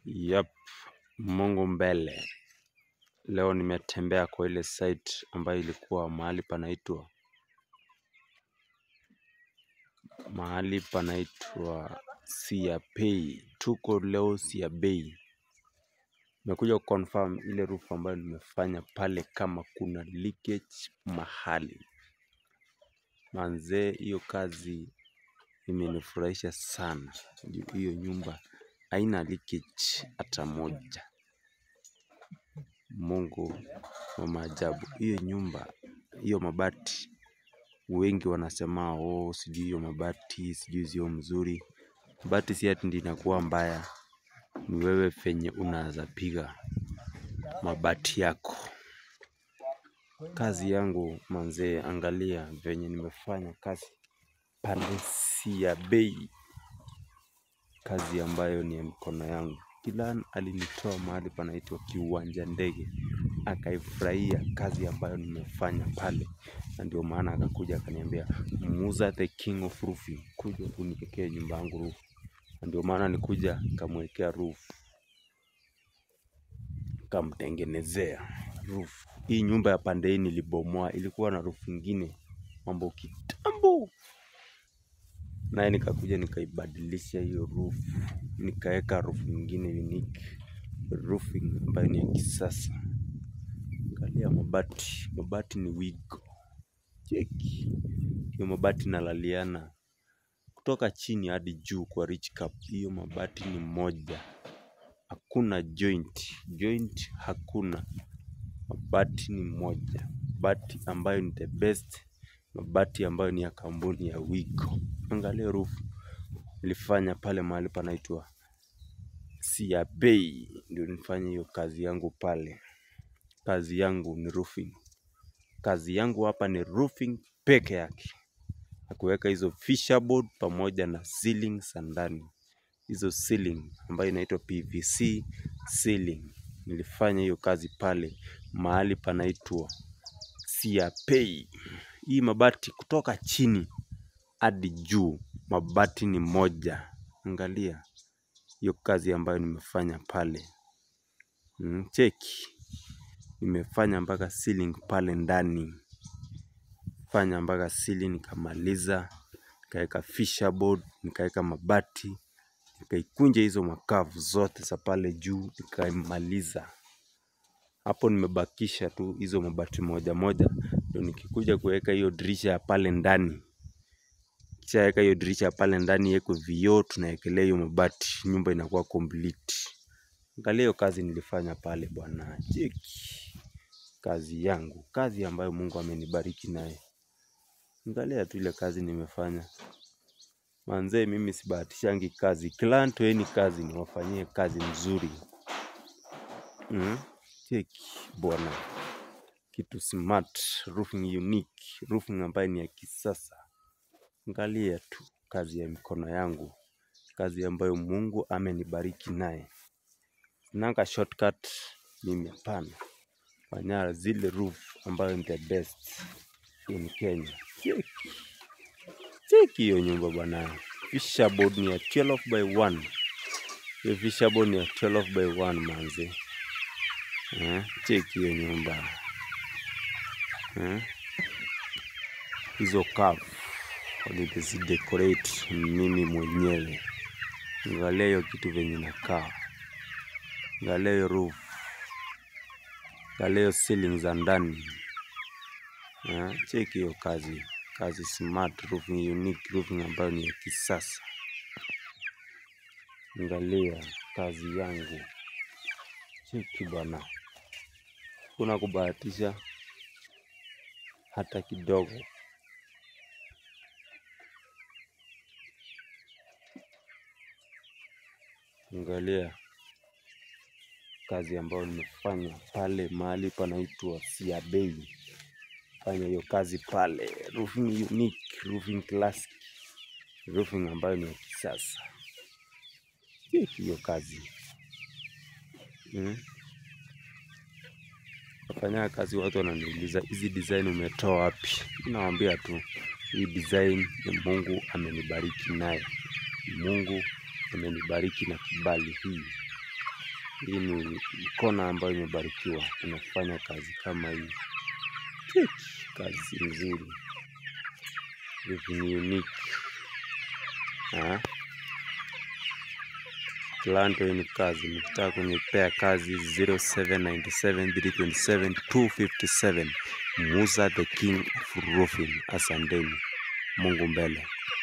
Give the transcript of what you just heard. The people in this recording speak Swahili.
Yep, Mungu mbele. Leo nimetembea kwa ile site ambayo ilikuwa mahali panaitwa mahali panaitwa Siapei. Tuko leo Siabei. Nimekuja kuconfirm ile roof ambayo nimefanya pale kama kuna leakage mahali. Manzee, hiyo kazi imenifurahisha sana. Juu Hiyo nyumba haina leakage hata moja. Mungu wa maajabu. Hiyo nyumba, hiyo mabati, wengi wanasema oh, sijui hiyo mabati, sijui sio mzuri. Mabati si ati ndio inakuwa mbaya, ni wewe venye unaweza piga mabati yako. Kazi yangu manzee, angalia venye nimefanya kazi pale Siabei, kazi ambayo ni ya mikono yangu. Kilan alinitoa mahali panaitwa kiwanja ndege, akaifurahia kazi ambayo nimefanya pale, na ndio maana akakuja akaniambia, Musa the king of roofing, kuja uniwekee nyumba yangu roof. Na ndio maana nikuja nikamwekea roof, kamtengenezea roof. Hii nyumba ya pande hii nilibomoa, ilikuwa na roof ingine mambo kitambo, naye nikakuja nikaibadilisha hiyo roof, nikaweka roof nyingine unique roofing ambayo ni ya kisasa. Angalia mabati, mabati ni wigo, cheki hiyo mabati nalaliana kutoka chini hadi juu kwa rich cap. Hiyo mabati ni moja, hakuna joint, joint hakuna. Mabati ni moja, mabati ambayo ni the best, mabati ambayo ni ya kampuni ya Wigo. Angalia roof nilifanya pale mahali panaitwa Siabei, ndio nifanye hiyo kazi yangu pale. Kazi yangu ni roofing, kazi yangu hapa ni roofing peke yake, na kuweka hizo fisherboard pamoja na ceiling za ndani. Hizo ceiling ambayo inaitwa PVC ceiling, nilifanya hiyo kazi pale mahali panaitwa Siapei. Hii mabati kutoka chini hadi juu, mabati ni moja. Angalia hiyo kazi ambayo nimefanya pale. Mm, cheki nimefanya mpaka ceiling pale ndani, fanya mpaka ceiling nikamaliza, nikaweka fisherboard, nikaweka mabati, nikaikunja hizo makavu zote za pale juu, nikaimaliza. Hapo nimebakisha tu hizo mabati moja moja, ndio nikikuja kuweka hiyo dirisha ya pale ndani. Kishaweka hiyo dirisha ya pale ndani iwekwe vioo, tunawekelea hiyo mabati, nyumba inakuwa complete. Angalia hiyo kazi nilifanya pale bwana, cheki kazi yangu, kazi ambayo Mungu amenibariki naye. Angalia tu ile kazi nimefanya manzee, mimi sibahatishangi kazi, kila toeni kazi niwafanyie kazi nzuri. Mm? Cheki bwana, kitu smart, roofing unique, roofing ambayo ni ya kisasa. Angalia tu kazi ya mikono yangu, kazi ambayo Mungu amenibariki naye. Nanga shortcut mimi hapana, fanya zile roof ambayo ni the best in Kenya. Cheki cheki hiyo nyumba bwana, fisherboard ni ya 12 by 1 hiyo fisherboard ni ya 12 by 1 manze. Eh, cheki hiyo nyumba eh, hizo curve nilizidecorate mimi mwenyewe. Angalia hiyo kitu venye inakaa, angalia hiyo roof, angalia hiyo ceiling za ndani eh, cheki hiyo kazi, kazi smart roofing, unique roofing ambayo ni ya kisasa. Angalia kazi yangu, cheki bwana, kuna kubahatisha hata kidogo. Angalia kazi ambayo nimefanya pale mahali panaitwa Siabei. Fanya hiyo kazi pale, roofing unique, roofing classic, roofing ambayo ni ya kisasa. Cheki hiyo kazi mm. Nafanya kazi, watu wananiuliza hizi design umetoa wapi? Nawaambia tu hii design ni Mungu amenibariki naye, Mungu amenibariki na kibali hii Hii ni kona ambayo imebarikiwa, inafanya kazi kama hii. Cheki, Kazi nzuri, vitu ni unique. Ah, Atlanta hii ni kazi, nikitaka kunipea kazi 0797327257 Musa the King of Roofing. Asanteni, Mungu mbele.